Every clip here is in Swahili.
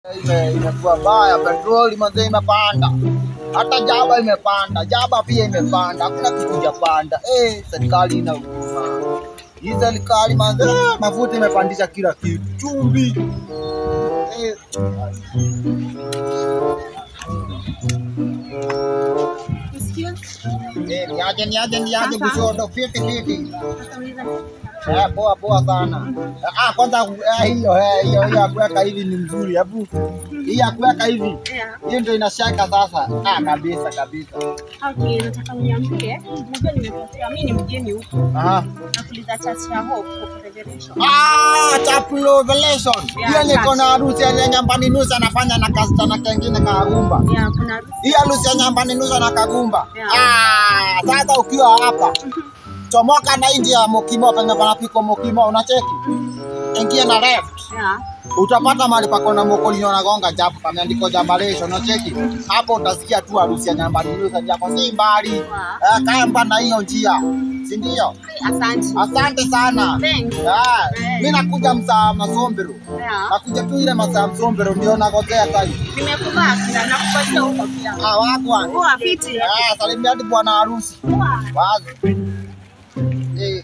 Ime- imekuwa baya, petroli manze imepanda, hata jaba imepanda, jaba pia imepanda, hakuna kitu japanda. Eh, serikali ina huruma. Hii serikali manze, ah, mafuta imepandisha kila kitu, chumvi eh. Eh, niaje niaje niaje Sasa. kushoto fiti fiti. Eh, poa poa sana. Ah, kwanza eh, hiyo eh, hiyo hiyo ya kuweka hivi ni mzuri. Hebu hii ya kuweka hivi. Hiyo ndio inashaka sasa. Ah, kabisa kabisa. Okay, nataka uniambie, unajua nimepotea, mimi ni mgeni huku. Aha. Nakuuliza church ya Hope Hope Revelation. Ah, Chapel Revelation. Yeah, Hiyo niko church. na harusi ya nyambani nusa anafanya na kasichana kengine kagumba. Ya, kuna harusi. Hii harusi ya nyambani nusa na kagumba. Yeah. Ah, sasa ukiwa hapa chomoka na inji ya Mokimo penye panapiko Mokimo unacheki. Ingia na left. Ya. utapata mahali pako na mokolino nagonga japo pameandikwa jambalesho unacheki hapo utasikia tu harusi ya nyambaliusa japo si mbali eh, kamba na hiyo njia si ndio Asante. asante sana Thanks. Eh, mi nakuja msaa masombero Ya. nakuja tu ile masaa msombero ndio nagojea tai Nimekubali na nakupatia huko pia. ah, wagwan Poa fiti. Eh, salimia hadi bwana harusi Poa. wazi Eh.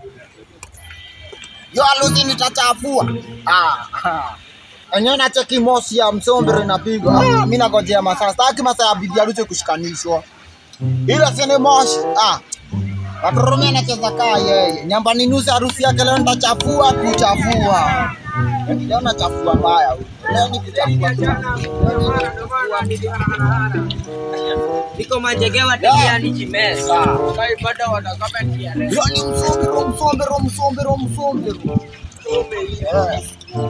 yo harusi nitachafua ah, ah. enyewe nacheki mosi ya msombero inapigwa ah, mi nagojea masaa staki masaa ya bibi harusi kushikanishwa ila sini moshi ah. Watoromia anacheza kaa yeye nyambani nusu harusi yake leo nitachafua kuchafua leo nachafua mbaya huyu. leo ni kuchafua tu. Leo ni kuchafua. Niko majegewa tabia ni jimesa. Kai bado watakama kia leo. Leo ni msombero msombero msombero msombero Eh.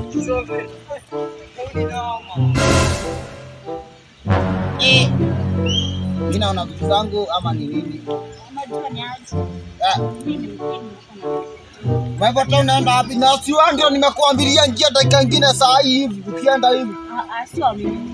Eh. mi naona vitu zangu ama ni nini Unajua ni aje? Eh, Mimi ni mgeni sana. kwa hivyo hata unaenda wapi na siwa ndio nimekuambilia njia dakika ingine saa hii hivi ukienda hivi Ah, ah, sio mimi.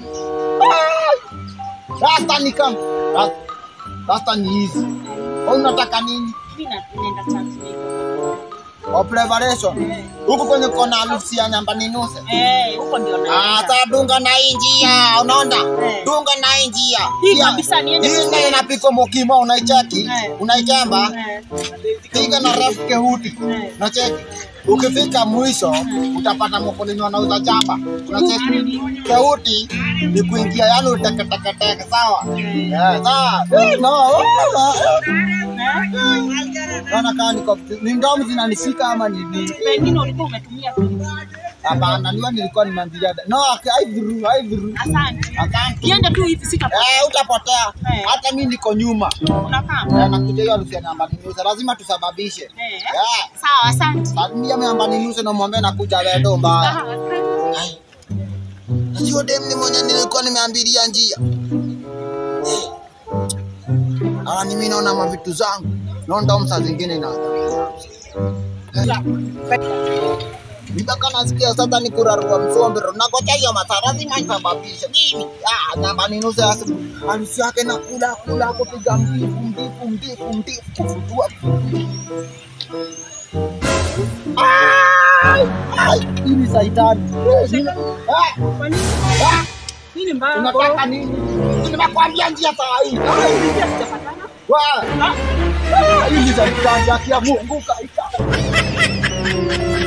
rasta ni kama Rasta- rasta ni hizi Wewe unataka nini Mimi na- naenda church leo. o preparation huku kwenye kona harusi ya nyambani nuse Eh, huko ndio Ah, naenda. sasa dunga na hii njia unaona Eh. dunga na hii njia Hii Pia- kabisa niende hii tu. ndio inapikwa mokimo unaicheki Eh. unaikemba Eh, piga na refu kehuti Eh. unacheki ukifika mwisho utapata mokolini wanauza chapa unacheki kehuti ni kuingia yani uteketeketeke sawa Eh, sawa Eh, no, naona kama niko ni ndomu zinanishika ama ni nini pengine ulikuwa umetumia kwenye- hapana niwa nilikuwa nimeambilia no haidhuru haidhuru Asante. asante Niende tu hivi sitapotea. Eh, utapotea Eh. hata mi niko nyuma Unakaa? Eh, nakuja hiyo harusi ya nyambani nusa lazima tusababishe Eh. Eh, Sawa, asante. salimia nyambani nusa na mwambie nakuja wedo mbaya Sawa, asante. Ai. Sio dem ni mwenye nilikuwa nimeambilia njia. Eh. Hawa ni mimi naona mavitu zangu. Naona msa zingine na. Nitaka nasikia sasa ni kurarua msombero. Nakocha hiyo masaa lazima nisababishe. Mimi ah namba ni nusu ya siku. Harusi yake na kula kula kupiga mbifu mbifu mbifu mbifu kufutua. Ai! Ai! Hii ni saitani. Eh, nini- Ah! Kwa nini? Ah! Nini mbaya? Unataka nini? Nimekwambia njia saa hii. Ah, hivi hatujapatana? Wa- Ah, Ah, Hii ni saitani ya Mungu kaita.